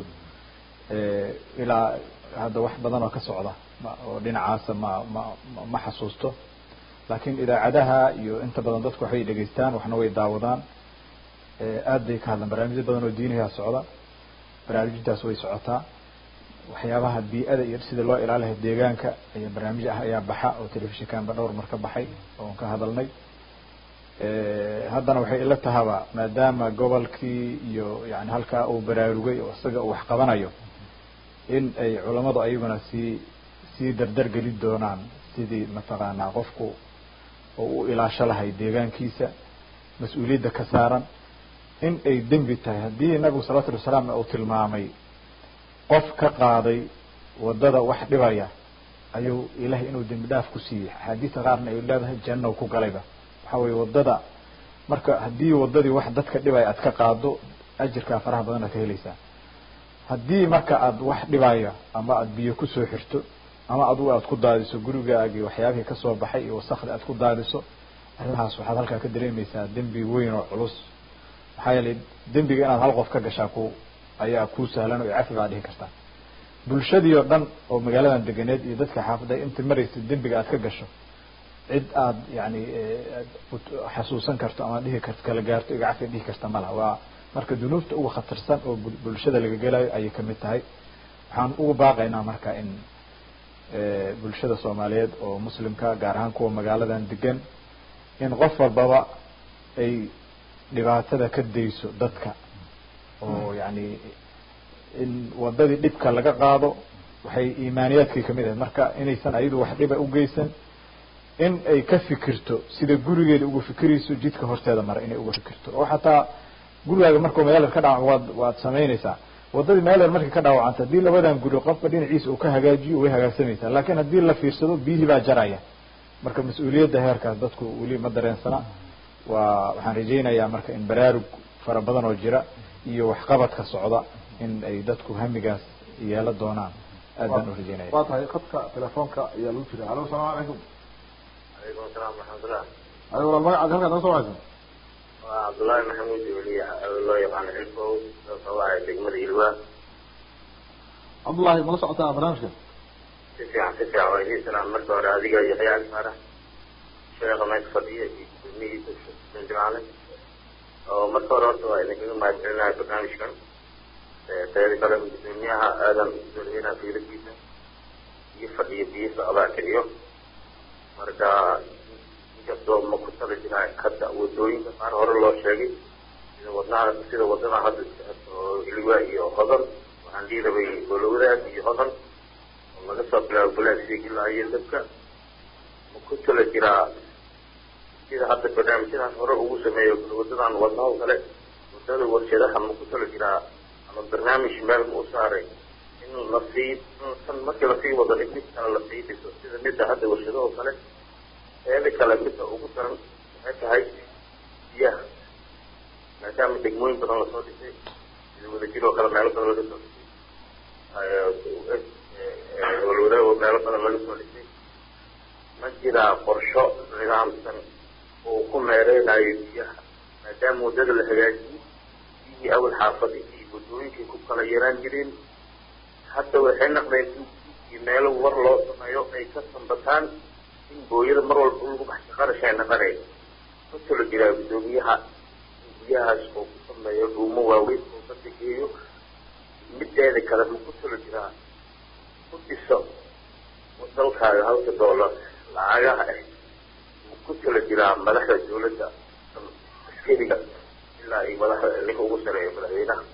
ilaa hadda wax badan oo ka socda oo dhinacaasa ma ma ma xasuusto laakiin idaacadaha iyo inta badan dadku waxay dhegeystaan waxna way daawadaan aad bay ka hadlaan barnaamijyo badan oo diiniha socda barnaamijyadaas way socotaa waxyaabaha bii-ada iyo sida loo ilaalihay deegaanka ayaa barnaamij ah ayaa baxa oo telefishinkanba dhowr mar ka baxay oon ka hadalnay haddana waxay ila tahaba maadaama gobolkii iyo yani halkaa uu baraarugay oo isaga uu wax qabanayo in ay culamadu ayaguna sii sii dardar gelin doonaan sidii mataqaanaa qofku oo u ilaasho lahay deegaankiisa mas-uuliyadda ka saaran in ay dembi tahay haddii nabigu salawatullhi wasalaamna uu tilmaamay qof ka qaaday waddada wax dhibaya ayuu ilahay inuu dembi dhaaf ku siiyey axaadiista qaarna ay leedahay jannow ku galayba waxa weye waddada marka haddii waddadii wax dadka dhibaya aad ka qaado ajirkaa faraha badan aad ka helaysaa haddii marka aad wax dhibaya ama aad biyo kusoo xirto ama adugu aad ku daadiso gurigaagii waxyaabihii kasoo baxay iyo wasakda aad ku daadiso arrimahaas waxaad halkaa ka dareemaysaa dembi weyn oo culus maxaa yeelay dembiga inaad hal qof ka gashaa ku ayaa kuu sahlan oo cafi baad dhihi kartaa bulshadii oo dhan oo magaaladan deganeed iyo dadka xaafada inta maraysa dembiga aad ka gasho cid aad yani xasuusan karto ama dhihi karto kala gaarto iga cafi dhihi karta malaha waa marka dunuubta uga khatarsan oo bulshada laga gelayo ayay kamid tahay waxaan ugu baaqaynaa marka in bulshada soomaaliyeed oo muslimka gaar ahaan kuwa magaaladan degan in qof walbaba ay dhibaatada ka dayso dadka oo yani in wadadii dhibka laga qaado waxay iimaaniyaadkii kamid ahayd marka inaysan ayadu wax dhiba ugeysan in ay ka fikirto sida gurigeeda uga fikirayso jidka horteeda mara inay uga fikirto oo xataa gurigaaga markuu magaalada ka dhawac waad waad samaynaysaa waddadii meeler markay ka dhaawacanta haddii labadan guri qofka dhinaciisa uu ka hagaajiyo way hagaagsamaysaa laakiin haddii la fiirsado biyihii baa jaraya marka mas-uuliyadda heerkaas dadku weli ma dareensana waa waxaan rajaynayaa marka in baraarug fara badan oo jira iyo waxqabadka socda in ay dadku hamigaas yeelo doonaan aad baan u rajaynaya waa tahay khadka telefoonka ayaa lagu jira alo salaam calaykum calaykum asalaam waraxmatullah ayo walaal magacaad halkaa naga soo wacaysa waa cabdullaahi maxamuud weliya loo yaqaano xilfow sabaaha degmada ilwa cabdullahi mala socotaa barnaamijka si fiican si fiican waa idin salaam marka hore adiga iyo khiyaar saara sheekha meesha fadhiya iyo gudoomiyihiisa jimcaale oo marka hore horta waa idinkaga mahadcelinaha barnaamijkan teeda kale gudoomiyaha aadan usooreynaha fiiradiisa iyo fadhiyo biyo socdaa kiciyo marka inkastoo ma ku tala jiraa hadda wadooyinka qaar hore loo sheegay sida wadnaha sida wadada hadda oo ilwa iyo hodan waxaan dhihi rabay golowdaad iyo hodan oo laga soo bilaabo balaasiig ilaa iyo dabka ma ku tala jiraa sida hadda barnaamijyadan hore ugu sameeyo wadadan wadnaha kale wadada warshadaha ma ku tala jiraa ama barnaamij meel ma u saaray in lasii tan markii lasii wado in mid kale lasii dhiso sida midda hadda warshadaho kale eeda kale midda ugu daran waxay tahay biyaha maadaama degmooyin badan lasoo dhisay sida wadajir oo kale meelo badan laga soo dhisay walwadaag meelo badan laga soo dhisay ma jiraa qorsho nidaamsan oo ku meereynayo biyaha maadaama waddada la hagaajiyey biyihii awal xaafadihii iyo wadooyinkii ku kala yaraan jireen hadda waxay naqdeen in meelo war loo sameeyo ay ka sambataan in booyada mar walba lagu baxsha qarash ay naqanay ma talo jiraa guddoomiyaha in biyahaas oo ku sameeyo dhuumo waaweyn oo ka degeeyo mideeda kale ma ku talo jiraa ku dhiso dalkaaga halka doolar lacagaha ah ma ku talo jiraa madaxda dawladda askariga ilaa ay madaxda ninka ugu sareeyo madaxweynaha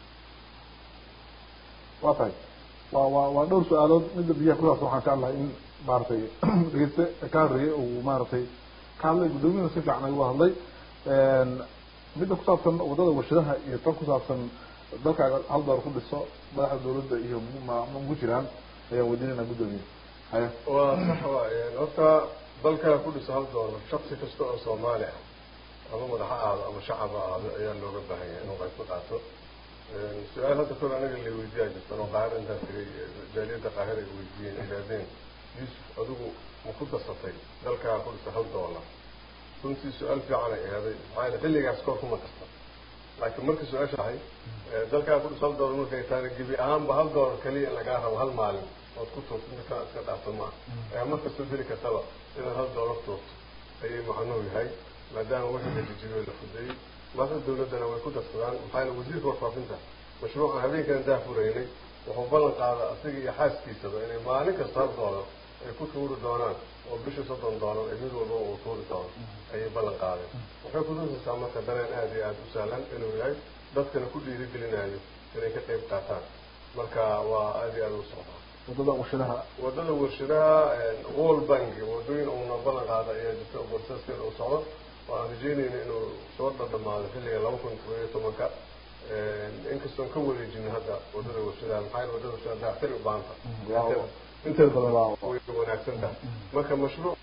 waa tahay waa waa waa dhowr su-aalood midda biyaha kusaabsan waxaan jeclahay in maaragtay dhegeyste ka horreeyay uu maaragtay ka hadlay guddoomiyada si fiican ayuu hadlay midda kusaabsan waddada warshadaha iyo tan kusaabsan dalkaaga hal door ku dhiso madaxda dawladda iyo ma ma ugu jiraan ayaan weydiinayna guddoomiye haya waa sax waaye horta dalkaa ku dhiso hal doolar shaksi kasta oo soomaali ah ama madax ha ahaado ama shacab ha ahaado ayaa looga baahan yahay inuu qayb ka qaato su-aal hadda kor anaga la weydiyaa jirtan oo qaahir intaan tegay jaaliyadda qaahir ay weydiiyeen idhahdeen yuusuf adigu ma ku darsatay dalkaa ku dhisa hal doolar runtii su-aal fiican ay ahaday maxaa yeele xilligaas koor kuma darsan laakiin marka su-aasha ahay dalkaa ku dhisa hal doolar markay taana gebi ahaanba hal doolar keliya in lagaa rabo hal maalin ood ku tuurto midkaa iska dhaafto maaha ayaa markastoo heli kartaba inaad hal doolar tuurto ayay macnuhu yahay maadaama wixii la jijibiyo la fudeeyey madaxda dawladdana way ku darsadaan maxaa wasiirka warfaafinta mashruucan habeenkan daa furaynay wuxuu ballan qaada asiga iyo xaaskiisaba inay maalin kasta hal doolar ay ku tuuri doonaan oo bisha soddon doolar ee mid walba uu tuuri doono ayay ballan qaadeen waxay kutusaysaa marka dareen aada iyo aada u sahlan inuu yahay dadkana ku dhiirigelinayo inay ka qayb qaataan marka waa aada iyo aada u socdaa wadada warshadaha wadada warshadaha world bank wadooyin uuna ballan qaada ayaa jirta oo borsaskeeda uu socdo oo aan rajeynayna inuu soo dhadhamaado xilliga laba kun todoba iyo tobanka inkastoon ka wareejin hadda wadada warshadaha maxaa yeele wadada warshadaha dayactiri u baahanta inteeda badan waa way wanaagsan tahay marka mashruuc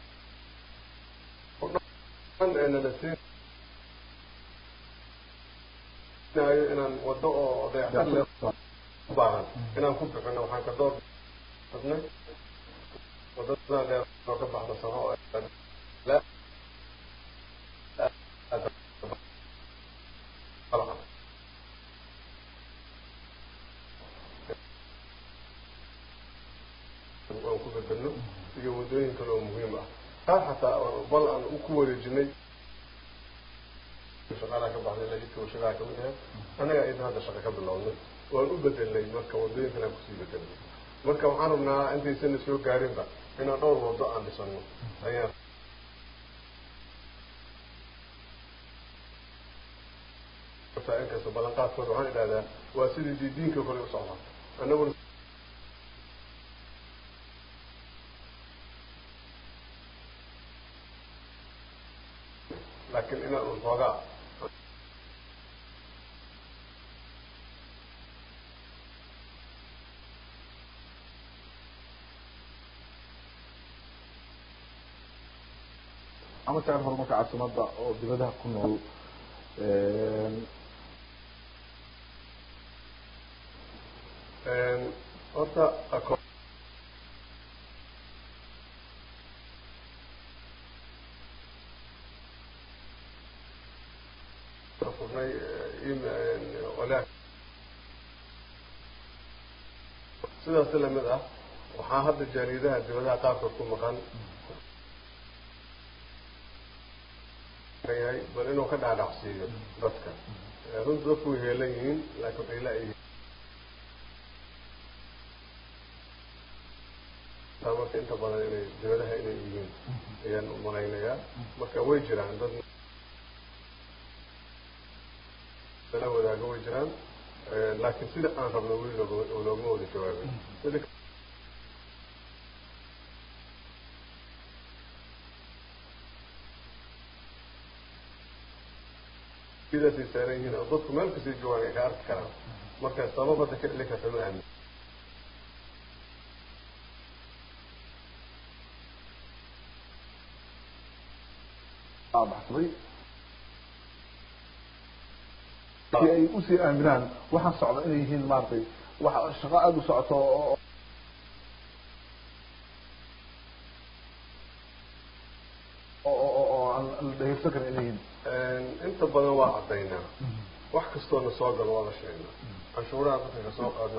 dhan ee nala siinayo inaan wado oo dayactir le u baahan inaan ku bixino waxaan ka door badnay wadada dheer oo ka baxda sano oo la aan ku bedelno iyo wadooyin kale oo muhiim ah taa xataa bal aan ku wareejinay shaqaalaha ka baxday lajidka warshadaha kamid ahayd annaga idan hadda shaqa ka bilownay waan u bedelnay marka wadooyin kale aan kusii bedelnay marka waxaan rabnaa intaysan soo gaarinba inaan dhowr wado aan dhisano ayaan inkasta ballanqaadkooda waxaan idhahdaa waa sidii dii diinka kale u socdaa annaguna laakiin inaan un xoogaa ama tagan horumarka caasimada oo dibadaha ku nool horta ako furnay walaak sidaas lamid ah waxaa hadda jaariyadaha dibadaha qaarkood ku maqan yahay bal inuu ka dhaadhacsiiyo dadka runta dadku way heelan yihiin laakiin waxay la-yihiin marka inta badan inay dibadaha inay yihiin ayaan u malaynayaa marka way jiraan dad la wadaago way jiraan laakiin sida aan rabno weli loogama loogama wada jawaabin mida sidaasay saaran yihiin oo dadku meel kastay joogaan ay ka arki karaan marka sabab hadda ka dhili karta ma aamin baxsaday si ay usii aaminaan waxaan socda inay yihiin maaragtay wax shaqo aada u socoto oo oo aan la dhegeysan karin inay yihiin inta badan waa caddaynaa wax kastoona soo galo waa la sheegnaa canshuuraha dadka kasoo qaadno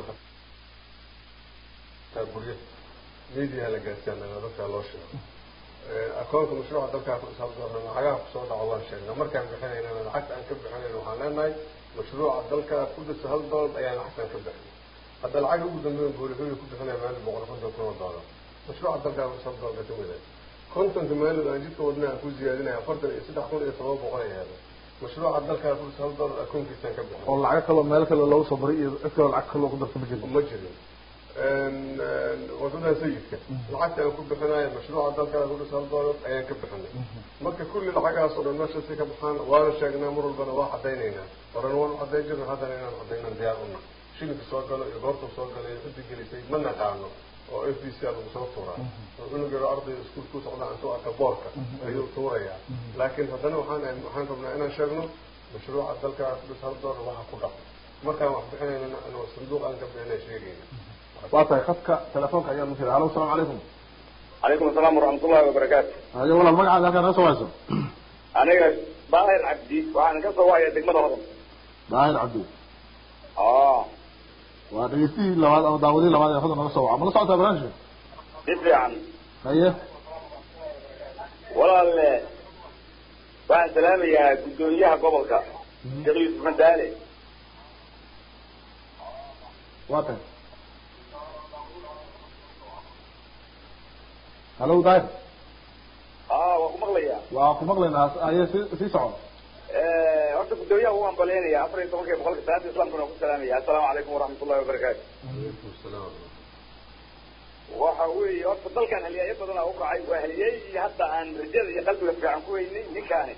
gurya media la gaarsiiyaan dadka loo sheego akoonka mashruuca dalkaa ku isaabdoona lacagaha kusoo dhaco waan sheegnaa markaan bixinaynana lacagta aan ka bixinayn waxaan leenahay mashruuca dalkaa ku dhisa hal doolar ayaan lacagtaan ka bixin hadda lacag ugu dambeyn boolihoya ku bixinaya maalin boqol konton kun oo doolar mashruuca dalkaa ku hal doolar ka mid ah kontonka maalin aan jidka wadna aan ku ziyaadinaya afartan iyo saddex kun iyo todoba boqol ay ahaada mashruuca dalkaa ku dhisa hal doolar akoonkiisaan ka bixin oo lacago kaloo meel kale loogu soo baray iyo cid kaloo lacag kaloo ku darta ma jirin ma jirin wadada sayidka lacagta aan ku bixinayo mashruuca dalkaa ku dhisa hal doolar ayaan ka bixinay marka kulli lacagahaas oo dhan meeshaasi ka baxaan waana sheegnaa mar walbana waa cadaynaynaa horena waan cadayn jirna haddana inaan cadaynan diyaar una shilinka soo galo iyo goorta soo galo iyo ciddi gelisay ma naqaano oo f b c a lagu soo tuuraa oo cunug yaro arday iskuul ku socda intuu arka boorka ayuu tuurayaa laakiin haddana waxaan waxaan rabnaa inaan sheegno mashruuca dalkaa ku dhisa hal doolar waxa ku dhaq markaan wax bixinayna inuu sanduuq aan ka bixinay sheegayna waa tahay khadka telefoonka ayaa lu jira halo asalaamu calaykum calaykum asalaam waraxmat ullahi wabarakaatu hayo walaal magacaaga halkaa naga soo wayso aniga daahir cabdi waxaan ka soo waya degmada hodan daahir cabdi oo waa dhegeystihii labaad ama daawadihii labaad ee hodan naga soo waca ma la socotaa barnaamijka si fiican haye walaalle waxaan salaamayaa guddoomiyaha gobolka sheekh yuusuf madaale waa tay hallo daahir aa waa ku maqlayaa waa ku maqlaynaa aye si sii soco horta guddoomiyaha u ambaleynaya afar iyo tobanka boqolka salaada islamkuna ku salaamaya assalaamu calaykum waraxmat ullahi wabarakaatu calaykum salaam waxa weeye horta dalkan haliyaayo badanaa u kacay waa haliyaygii hadda aan rajada iyo qalbiga fiican ku weynay ninkaani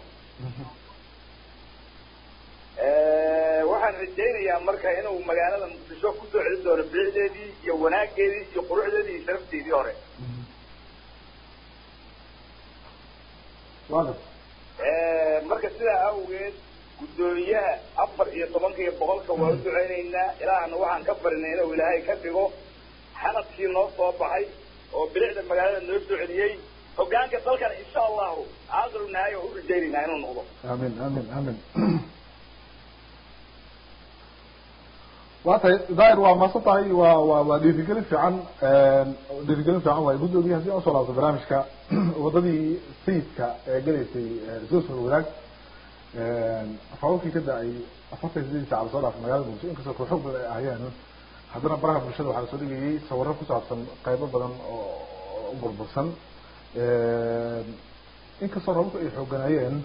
waxaan rajaynayaa marka inuu magaalada muqdisho kusoo celin doono bilicdeedii iyo wanaageedii iyo quruxdeedii iyo sharafteedii hore waa tay marka sidaa awgeed guddoomiyaha afar iyo tobanka iyo boqolka waa u duceynaynaa ilaahna waxaan ka barinay inuu ilaahay ka dhigo xanadkii noo soo baxay oo bilicda magaalada noo soo celiyey hogaanka dalkana insha allahu aaqiru nahay oo u rajaynaynaa inuu noqdo amin amin amin waa tahay daahir waa maasan tahay waa waa waa dhiirigelin fiican dhiirigelin fiican waaye guddoomiyaha si aan usoo laabto barnaamijka wadadii sayidka ee gelaysay suusul wadaag roobabkii ka da-ay afartan sideedii saaca lasoo dhaafay magaalada muqdisho inkastoo kooxo badan ay ahayeen haddana baraha bulshada waxaa lasoo dhigayay sawirro ku saabsan qaybo badan oo u burbursan inkastoo roobabku ay xooganayeen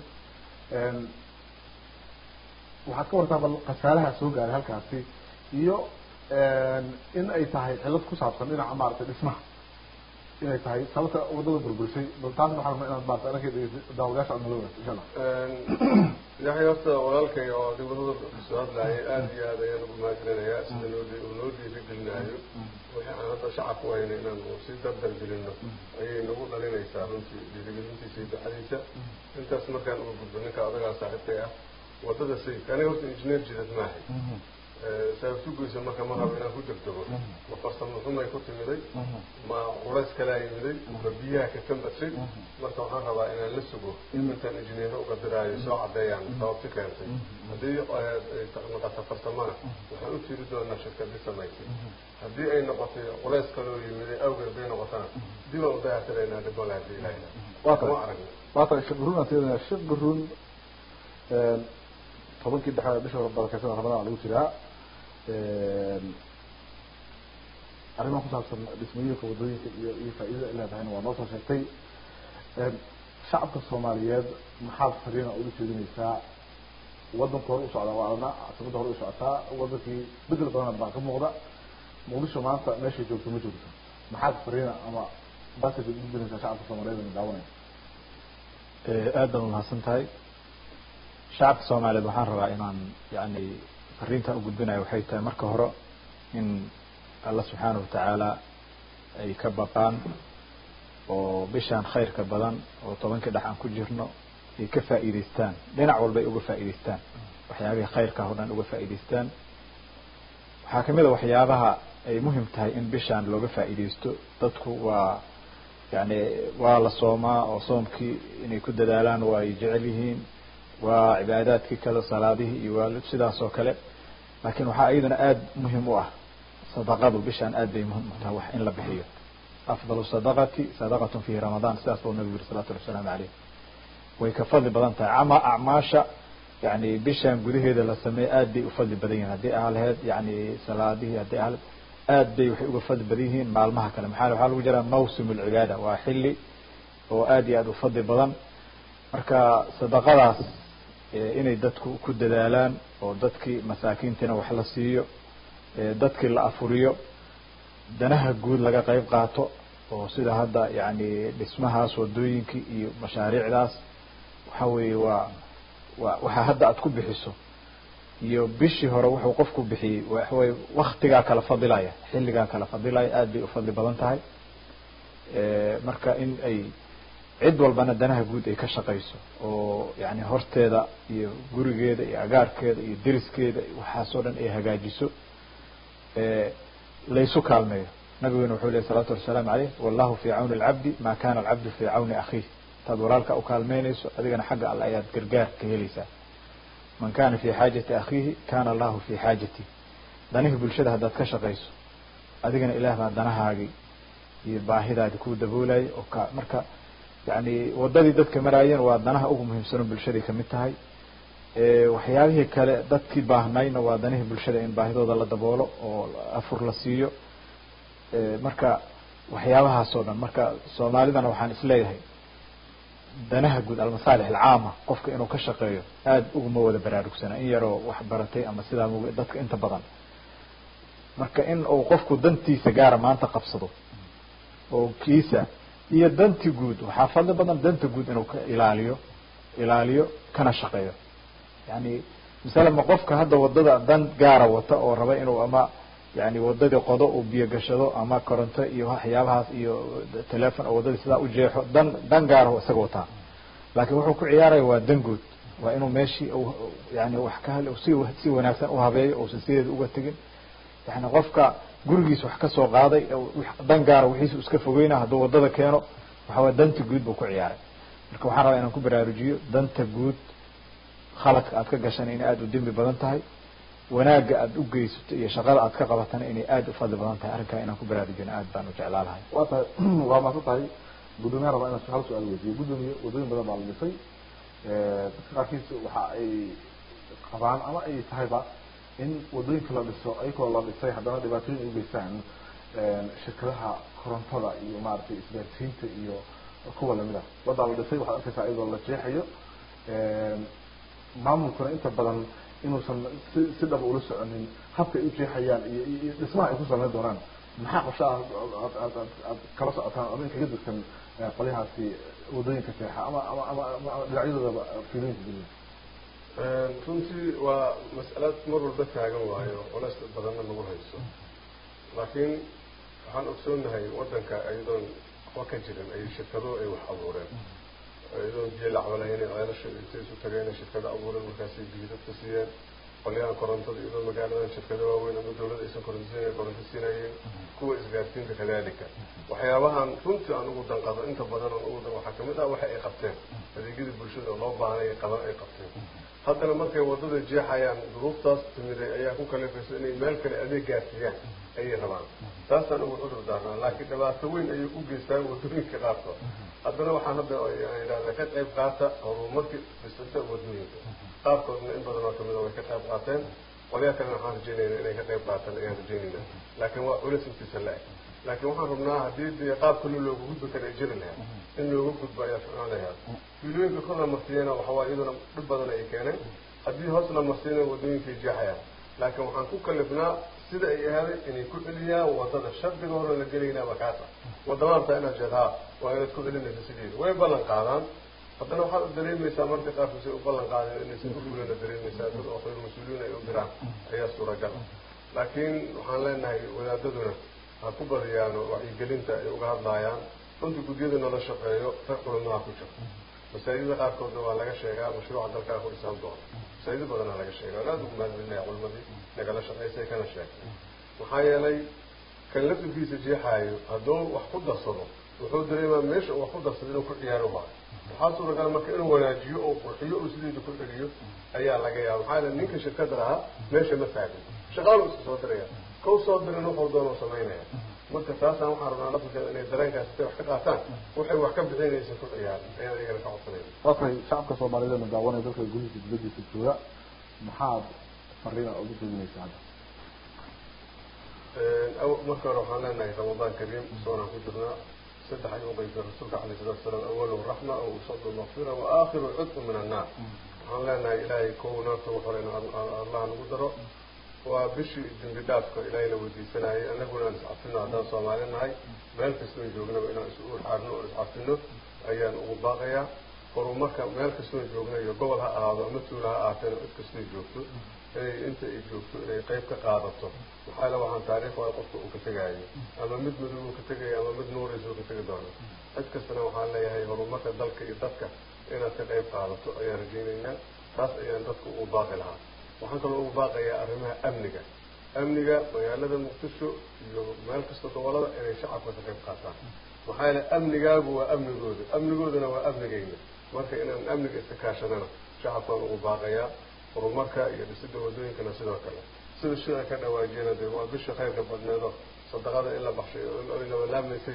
waxaad ka wartaa bal khasaaraha soo gaaray halkaasi iyo in ay tahay cilad ku saabsan dhinaca maaragtay dhismaha inay tahay sababta wadada burburisay bal taasna waxaan rabnaa inaad maarata anaka daawadayaasha aad nala wadaagto insha allah yaxay horta walaalkay oo dibadada kasoo hadlaayay aada iyo aad ayaan ugu mahadcelinayaa sida noo uu noo dhiirigelinaayo wixii aan hadda shacabku hayna inaan si dardar gelino ayay nagu dhalinaysaa runtii dhiirigelintiisa iyo ducadiisa intaas markaan uga gudbo ninka adagaa saaxiibkay ah wadada sayidka aniga horta injineer jidad maahay saabtugeysa marka ma rabo inaan ku degdego ma farsamo xumay ku timiday ma culays kalaa yimiday ma biyaha ka kambadsay marka waxaan rabaa inaan la sugo intaan injineero uga diraayo soo cadeeyaan sababti keentay haddii noqoto farsamana waxaan u tiri doonaa shirkadii samaysay haddii ay noqotay culays kaloo yimiday awgeed bay noqotana dib aan u dayactiraynaa dhibole haddii ilaahina ma aragna waa tahay sheekh burun aan siinaya sheekh burun tobankii dhexe bisha barakeysan ramadaan lagu jiraa arrimaha ku saabsan dhismooyinka wadooyinka iyo iyo faa-idada ay leedahayna waa noo soo sheegtay shacabka soomaaliyeed maxaad fariina ula jeedinaysaa wadanka hore u socdaa waa adna caasimada hore u socotaa wadankii bedel badan baa ka muuqda muqdisho maanta meeshay joogto ma joogto maxaad fariina ama basaj udinaysaa shacabka soomaaliyeed na daawanaya aad baad umahadsan tahay shacabka soomaaliyeed waxaan rabaa inaan yani fariintan u gudbinayo waxay tahay marka hore in alla subxaana watacaala ay ka baqaan oo bishaan khayrka badan oo tobankii dhex aan ku jirno ay ka faa'iidaystaan dhinac walba ay uga faa'iidaystaan waxyaabihii khayrka o dhan uga faa'iidaystaan waxaa kamid a waxyaabaha ay muhim tahay in bishaan looga faa'iidaysto dadku waa yani waa la soomaa oo soomkii inay ku dadaalaan waa ay jecel yihiin waa cibaadaadkii kale salaadihii iyo waa sidaas oo kale laakiin waxaa iyadana aada muhim u ah sadaqadu bishaan aad bay muhim u tahay wax in la bixiyo afdalu sadaqati sadaqatun fi ramadaan sidaas buu nabigu yiri salawatu llahi wasalaamu caleyh way ka fadli badan tahay ama acmaasha yani bishaan gudaheeda la sameeyo aad bay u fadli badan yihiin haddii aa laheyd yani salaadihii haddii aa aad bay waxay uga fadli badan yihiin maalmaha kale maxaa waxaa lagu jiraa mawsim alcibaada waa xilli oo aad iyo aad u fadli badan marka sadaqadaas inay dadku ku dadaalaan oo dadkii masaakiintiina wax la siiyo dadkii la afuriyo danaha guud laga qayb qaato oo sida hadda yani dhismahaas wadooyinkii iyo mashaariicdaas waxa weeye waa wa waxaa hadda aad ku bixiso iyo bishii hore wuxuu qofku bixiyey waxaweye waktigaa kala fadilaya xilligaa kala fadilaya aad bay ufadli badan tahay marka in ay cid walbana danaha guud ay ka shaqayso oo yani horteeda iyo gurigeeda iyo agaarkeeda iyo deriskeeda waxaasoo dhan ay hagaajiso laysu kaalmeeyo nabiguna wuxuu lehy salawatu wasalaamu caleyh wallahu fi cawni alcabdi ma kana alcabdu fi cawni akhiih intaad walaalka ukaalmeynayso adigana xagga alle ayaad gargaar ka helaysaa man kana fi xaajati akhiihi kana allahu fi xaajati danihii bulshada haddaad ka shaqayso adigana ilaah baa danahaagii iyo baahidaadi kuu daboolaya oo ka marka yani wadadii dadka maraayeen waa danaha ugu muhiimsano bulshaday kamid tahay waxyaabihii kale dadkii baahnayna waa danihii bulshada in baahidooda la daboolo oo afur la siiyo marka waxyaabahaas oo dhan marka soomaalidana waxaan isleeyahay danaha guud almasaalix alcaama qofka inuu ka shaqeeyo aada uguma wada baraarugsana in yaroo wax baratay ama sidaa mug dadka inta badan marka in uu qofku dantiisa gaara maanta qabsado oo kiisa iyo danti guud waxaa fadli badan danta guud inuu ka ilaaliyo ilaaliyo kana shaqeeyo yani masala ma qofka hadda wadada dan gaara wata oo raba inuu ama yani wadadii qodo uu biyo gashado ama koronto iyo waxyaabahaas iyo telefon oo wadadii sidaa ujeexo dan dan gaara isaga wataa laakiin wuxuu ku ciyaaraya waa dan guud waa inuu meeshii yani wax ka hel si si wanaagsan uhabeeyo uusan sideeda uga tegin yani qofka gurigiis wax kasoo qaaday dan gaara wixiisu iska fogeyna hadduu wadada keeno waxaway danta guud buu ku ciyaaray marka waxaan rabaa inaan ku baraarujiyo danta guud khaladka aad ka gashana inay aada u dembi badan tahay wanaagga aada u geysato iyo shaqada aad ka qabatana inay aada u fadli badan tahay arrinkaa inaan ku baraarujino aad baan u jeclaa lahay waa tahay waa maasan tahay guddoomiyaha rabaa inaan hal su-aal weydiiyo guddoomiye waddooyin badan baa la dhisay dadka qaarkiis waxa ay qabaan ama ay tahayba in waddooyinka la dhiso ayagoo la dhisay haddana dhibaatooyin ay ugeystaan shirkadaha korontada iyo maaragtay isgaarsiinta iyo kuwa lamid ah waddaa la dhisay waxaad arkaysaa iyadoo la jeexayo maamulkuna inta badan inuusan si si dhaba ula soconin habka ay ujeexayaan iyo iyo dhismaha ay ku sameyn doonaan maxaa qorshe ah aad aad aad aad kala socotaan ama in kaga dirsan qolyahaasi waddooyinka jeexa ama ama ama ama dhinacyadooda fiilooyinka geliya runtii waa mas'alad mar walba taagan waayo culays badanna nagu hayso laakiin waxaan ogsoonahay waddanka iyadoon waxba ka jirin ay shirkado ay wax abuureen iyadoon biyo lacba lahayn ceelasha intay isu tageen shirkado abuureen markaasay biyo dadka siiyeen qolyahan korontada iyadoo magaaladan shirkado waaweyn ama dawladda aysan koronto siinayn koronto siinayeen kuwa isgaarsiinta kadalika waxyaabahan runtii aan ugu danqado inta badan aan ugu dan waxaa kamid ah waxa ay qabteen adeegyadii bulshada oo loo baahnay qaban ay qabteen haddana markay waddada jeexayaan duruuftaas timiday ayaa ku kalifaysa inay meel kale adeeg gaarsiiyaan ayay rabaan taasaan ugu cudur daarnaa laakiin dhibaato weyn ayay u geystaan waddooyinka qaarkood haddana waxaan hadda idhahdaa ka qayb qaata horumarkii dhisata waddooyinka qaarkoodna in badan oo kamid a way ka qayb qaateen qolyaa kalena waxaan rajaynayna inay ka qayb qaataan ayaan rajaynayna laakiin waa culis intiisa la-eg laakiin waxaan rabnaa haddii dee qaab kale looga gudbi kara ay jiri lahaa in looga gudbo ayaa ficnaan lahaa fiilooyinka kor la marsiiyana waxawaa iyaduna dhib badan ay keeneen haddii hoos la marsiiyana waddooyinkay jeexayaan laakiin waxaan ku kalifnaa sida ay ahaaday inay ku celiyaan waddada shardiga hore la gelaynaaba kaasa wadamaanta inaad jeedhaa waa inaad ku celinaysa sideeda way ballan qaadaan haddana waxaad dareemaysaa marka qaarkiis ay u ballan qaadeen inaysan ku fulina dareemaysaa dad oo khayr mas-uuliyiin ay u diraan ayaa suuragal laakiin waxaan leenahay wadaadaduna ha ku badiyaan wacyigelinta ay uga hadlaayaan runtii gudyada nala shaqeeyo rag culamaha ku jira masaajida qaarkoodna waa laga sheegaa mashruuca dalkaa ku dhisaan doona masaajido badanaa laga sheegaa aada ugu mahadcelinaya culimadii nagala shaqaysay kana sheegtay maxaa yeelay kan laftirkiisa jeexaayo hadduu wax ku darsado wuxuu dareemaa meesha uu wax ku darsado inuu ku ciyaaro baayo waxaa suuragal marka inuu wanaajiyo oo qurxiyo oo sideeda ku celiyo ayaa laga yaaba maxaa yeele ninka shirkada lahaa meesha ma taagin shaqaalu iska soo diraya kau soo dirin wuxuu doonuu samaynaya marka taasaan waxaan rabnaa laftirkeeda inay dareenkaas intay wax ka qaataan waxay wax ka bixinaysa ku ciyaaran ayaan iyagana ka codsanayna waa tahay shacabka soomaaliyeed na daawanaya dalka gudihiisa dibadiisa jooga maxaad fariina ugu jeedinaysaa hadda marka hore waxaan leenahay ramadaan kariim soonaan ku jirnaa saddex ayuu uqaybtay rasuulka alayh salatu wasalaam awalu raxma aw usadu makfira wa aakhiru cudku min annaar waxaan leenahay ilaahay kow naarta ugu horeyna allah nagu daro waa bishii dembi dhaafka ilaahay la weydiisanayay anaguna aan iscafino haddaan soomaali nahay meel kastoon joognaba inaan is uxaarno oo iscafino ayaan ugu baaqayaa horumarka meel kastoon joogna iyo gobol ha ahaado ama tuula ha ahaateena cid kastoo joogto inay inta ay joogto inay qayb ka qaadato maxaa le waxaan taariikh waa qofka uu ka tegaayo ama mid madow uu ka tegayo ama mid nuuraysa uu ka tegi doono cid kastana waxaan leeyahay horumarka dalka iyo dadka inaad ka qayb qaadato ayaan rajaynaynaa taas ayaan dadka ugu baaqi lahaa waxaan kaloo ugu baaqayaa arrimaha amniga amniga magaalada muqdisho iyo meel kasta gobolada inay shacabka ka qayb qaataan maxaa yeele amnigaagu waa amnigooda amnigoodana waa amnigayna marka inaan amniga iska kaashadana shacabkaan ugu baaqayaa horumarka iyo dhisida wadooyinkana sidoo kale sida shida ka dhawaajiyana dee waa bisha khayrka badneedo sadaqada in la baxshay oy labalaamaysa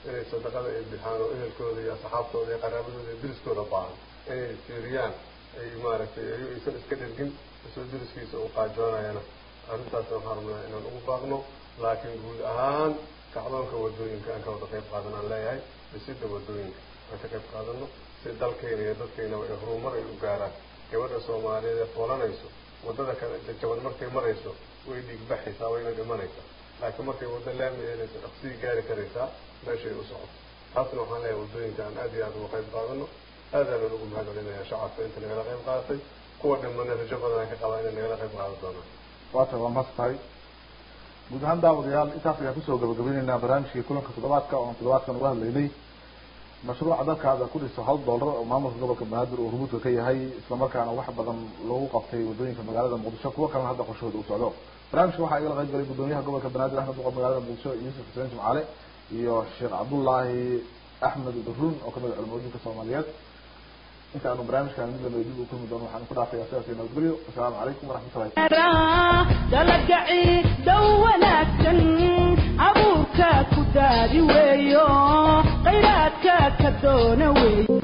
inay sadaqada ay bixaan oo ehelkooda iyo asxaabtooda iyo qaraabadooda iyo diriskooda baahan inay fiiriyaan ay maaragtay ay aysan iska dhergin isoo diriskiisa uu qaajoonayana arrintaasna waxaan rabnaa inaan ugu baaqno laakiin guud ahaan kacdoonka wadooyinka aan ka wada qayb qaadanaan leeyahay dhisida wadooyinka aan ka qayb qaadano si dalkayna iyo dadkaynaba ay horumar ay u gaaraan gabadha soomaaliyeed ee foolanayso waddada kale jajaban markay marayso way dhiigbaxaysaa wayna dhimanaysaa laakiin markay waddo laami eelayso dhaqsigii gaari karaysaa meeshay u socoto taasna waxaan leeyahay waddooyinka aan aad iyo aad uga qayb qaadano aadaanan ugu mahad celinayaa shacabka inta nagala qayb qaadatay kuwa dhimana rajo badan aan ka qabaa inay nagala qayb qaadan doonaan waata waa mas tahay guud ahaan daawadayaal intaas ayaan kusoo gabagabayneynaa barnaamijkii kulanka toddobaadka oo aan toddobaadkan uga hadlaynay mashruuca dalkaada ku dhiso hal dollar oo maamulka gobolka banaadir uu rumuudka ka yahay islamarkaana wax badan lagu qabtay wadooyinka magaalada muqdisho kuwo kalena hadda qorshahooda u socdo barnaamijka waxaa igala qayb galay gudoomiyaha gobolka banaadir axmed boqor magaalada muqdisho yuusuf xuseen jimcaale iyo sheekh cabdullaahi axmed durun oo kamid a culimooyinka soomaaliyeed inta aanu barnaamijkan mid lamida dib u kulmi doono waxaan ku dhaafaya sidaas iyo nabadgelyo asalaamu calaykum waraxmatullahi dalagaci dhow wanaagsan abuurka ku daadi weeyo khayraadka ka doona weeyo